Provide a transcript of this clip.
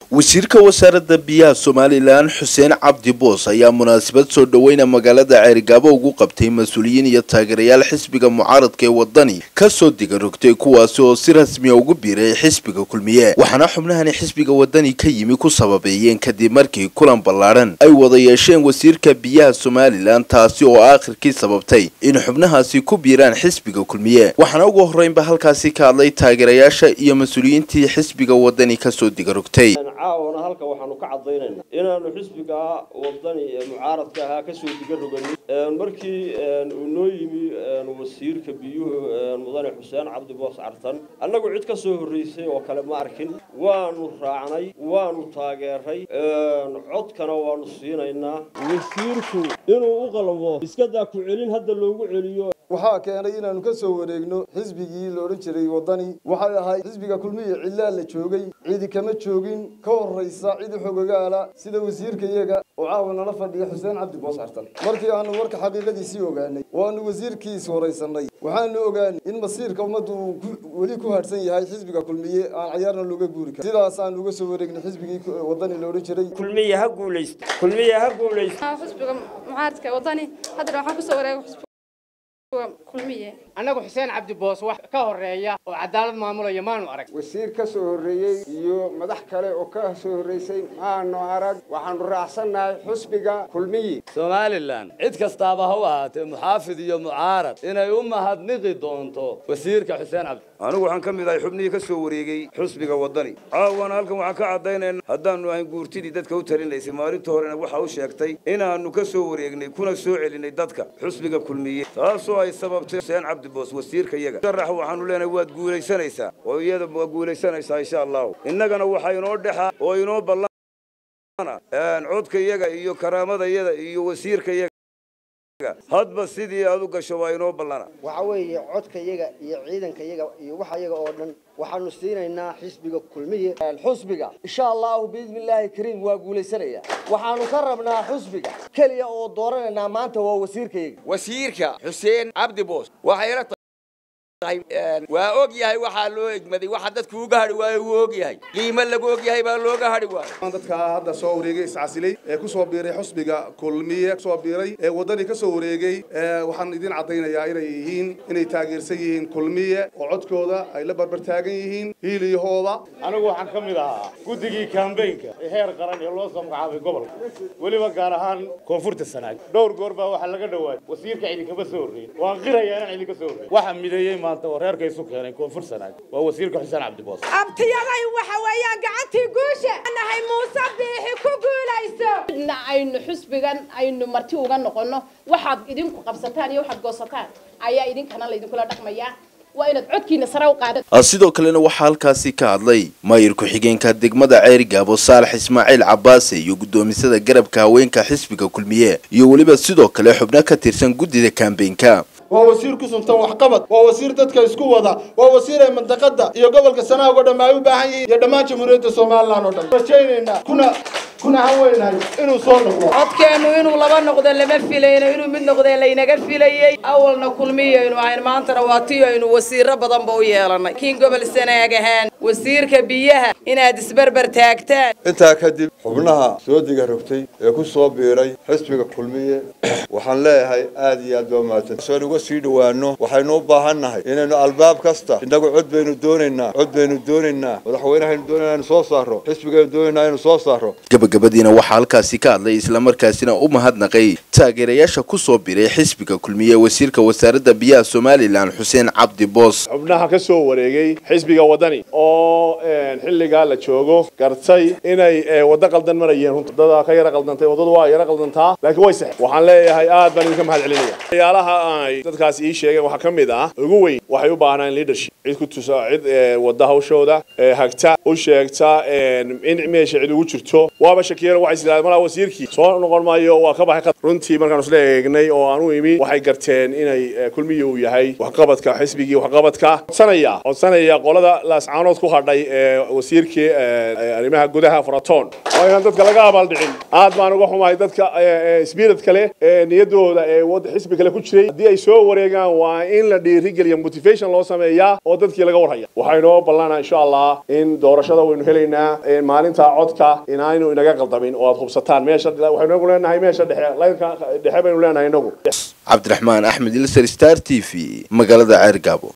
wasiirka wasaaradda biyaha somalilan xuseen cabdi boos ayaa munaasabad soo dhoweyna magaalada ceerigaabo ugu qabtay mas-uuliyiin iyo taageerayaal xisbiga mucaaradka ee wadani kasoo diga rogtay kuwaasi oo si rasmiya ugu biiray xisbiga kulmiye waxaana xubnahani xisbiga wadani ka yimi ku sababeeyeen kadib markii kulan ballaadhan ay wada yeesheen wasiirka biyaha somalilan taasi oo aakhirkii sababtay in xubnahaasi ku biiraan xisbiga kulmiye waxaana ugu horreynba halkaasi ka hadlay taageerayaasha iyo mas-uuliyiintii xisbiga wadani kasoo diga rogtay caawana halka waxaanu ka caddaynayna inaanu xisbiga wadani ee mucaaradka ahaa kasoo diga roganin markii uu noo yimi wasiirka biyuhu mudane xuseen cabdi boos cartan annagu cid ka soo horreysay oo kale ma arkin waanu raacnay waanu taageeray codkana waanu siinaynaa wasiirku inuu u qalmo iskadaa ku celin hadda loogu celiyo waxaa keenay inaanu ka soo wareegno xisbigii la odhan jiray waddani waxay ahayd xisbiga kulmiya cillaa la joogay cidi kama joogin ka horraysa cidi xogagaala sida wasiirka iyaga oo caawa nala fadhiya xuseen cabdi boos cartan markii aanu warka xaqiiqadiisii ogaanay waanu wasiirkiis horaysanay waxaanu ogaanay in masiirka ummaddu uu weli ku hadhsan yahay xisbiga kulmiye aan cayaarna looga guuri karin sidaasaan uga soo wareegnay xisbigii waddani la odhan jiray kulmiya ha guulaysto kulmiya ha guulaysto xisbiga mucaaradka waddani haddana waxaan kusoo wareegay annagu xuseen cabdi boos wax ka horeeya oo cadaalad maamulaya maanu arag wasiir ka soo horreeyey iyo madax kale oo ka soo horreysay maanu arag waxaanu raacsannahay xusbiga kulmiyi somalilan cid kastaaba ha u ahaatee muxaafid iyo mucaarad inay u mahadniqi doonto wasiirka xuseen cabdi anigu waxaan ka mid ahay xubnihii ka soo wareegay xusbiga waddani caawana halkan waxaan ka caddaynayna haddaannu ahayn guurtidii dadka u talinaysay maalinta horena waxa u sheegtay inaannu ka soo wareegnay kuna soo celinay dadka xusbiga kulmiye taasoo ay sababtay xuseen cabdi boos wasiirka iyaga sharax waxaanu leenahay waad guulaysanaysaa oo iyada waa guulaysanaysaa insha allahu innagana waxaa inoo dhexa oo inoo ballana codka iyaga iyo karaamada iyada iyo wasiirka iyaga hadba sidii aad u gasho waa inoo ballana waxa weeye codka iyaga iyo ciidanka iyaga iyo waxa iyaga oo dhan waxaanu siinaynaa xisbiga kulmiye xusbiga insha allahu biidni illaahi kariim waa guulaysanaya waxaanu ka rabnaa xusbiga keliya oo dooranaynaa maanta waa wasiirka iyaga wasiirka xuseen cabdi boos waxayla waa og yahay waxaa loo egmaday waxa dadku uga hadhi waayo wuu og yahay qiimo lagu og yahay baa looga hadhi waayo dadka hadda soo wareegay iscasilay ee ku soo biiray xusbiga kulmiye kusoo biiray ee waddani ka soo wareegay waxaan idin caddaynayaa inay yihiin inay taageersan yihiin kulmiye oo codkooda ay la barbar taagan yihiin hiiliyahooda anigu waxaan ka mid ahaa guddigii kambeynka ee heer qaran ee loo soo magacaabay gobolka weliba gaar ahaan koonfurta sanaag dhowr goor baa waxaa laga dhawaayay wasiirka idinkama soo horreyn waan qirayaa inaan idinka soo horreyn waxaa mideeyey maanta oo reerka isu keenay koonfur sanaag waa wasiirka xuseen cabdiboos abtiyaday waxa weeyaan gacantii guusha nahay muuse biixi ku guulayso na aynu xusbigan aynu marti uga noqono waxaad idinku qabsataan iyo waxaad goosataan ayaa idinkana laydinkula dhaqmayaa waa inaad codkiina sare u qaada sidoo kalena waxaa halkaasi ka hadlay maayir ku-xigeenka degmada ceerigaabo saalax ismaaciil cabaase iyo guddoomisada garabka haweenka xisbiga kulmiye iyo weliba sidoo kale xubno ka tirsan guddida kambeynka waa wasiir ku suntan waxqabad waa wasiir dadka isku wada waa wasiir ay mandaqada iyo gobolka sanaag oo dhan ay u baahan yihiin iyo dhammaan jamhuuriyadda somalilan oo dhan rajaynaynaa kuna kuna haweenahay inuu soo noqdo codkeennu inuu laba noqdo lama filayno inuu mid noqdee laynaga filayey awalna kulmiyaynu ahayn maantana waa tii aynu wasiiro badanba u yeelannay kiin gobol sanaag ahaan wasiirka biyaha inaad isberber taagtaan intaa kadib xubnaha soo diga rogtay ee ku soo biiray xisbiga kulmiye waxaan leeyahay aad iyo aad baa mahadsan soon uga sii dhowaano waxaynu u baahan nahay inaynu albaab kasta innagu cod baynu doonaynaa cod baynu doonaynaa madaxweynehaynu doonayna inu soo saaro xisbigaynu doonaynaa inu soo saaro gabagabadiina waxaa halkaasi ka hadlay islamarkaasina u mahadnaqay taageerayaasha ku soo biray xisbiga kulmiye wasiirka wasaaradda biyaha somalilan xuseen cabdi boos xubnaha ka soo wareegay xisbiga waddani oo xilligaa la joogo gartay inay waddo qaldan marayeen wadada ka yara qaldantay waddadu waa yara qaldantaa laakiin way sax waxaan leeyahay aad baan idinka mahad celinaya waxyaalaha ay dadkaas ii sheegeen waxaa ka mid ah ugu weyn waxay u baahnaan leadership cid ku tusa cid wadda hawshooda hagta u sheegta in meesha cid ugu jirto waaba shakiyeen waxay islaadeen malaa wasiirkii soo noqon maayo waa ka baxay runtii markaan isla eegnay oo aan u imi waxay garteen inay kulmiyi uu yahay waxqabadka xisbigii waxqabadka codsanaya codsanaya qolada laascaanood ku hadhay ee wasiirkii arrimaha gudaha faraton waa inaan dadka laga abaaldhicin aad baan uga xumahay dadka spirit kale ee niyadooda ee wada xisbi kale ku jiray haddii ay soo wareegaan waa in la dhiirigeliya motivation loo sameeyaa oo dadkii laga warhaya waxaynoo ballanaa insha allah in doorashada waynu helaynaa maalinta codka inaaynu inaga qaldamin oo aad hubsataan meesha waxaynu inagu leenahay meesha dhexe laynka dhexe baynu leenahay inagu cabdiraxmaan axmed ilser star t v magaalada ceergaabo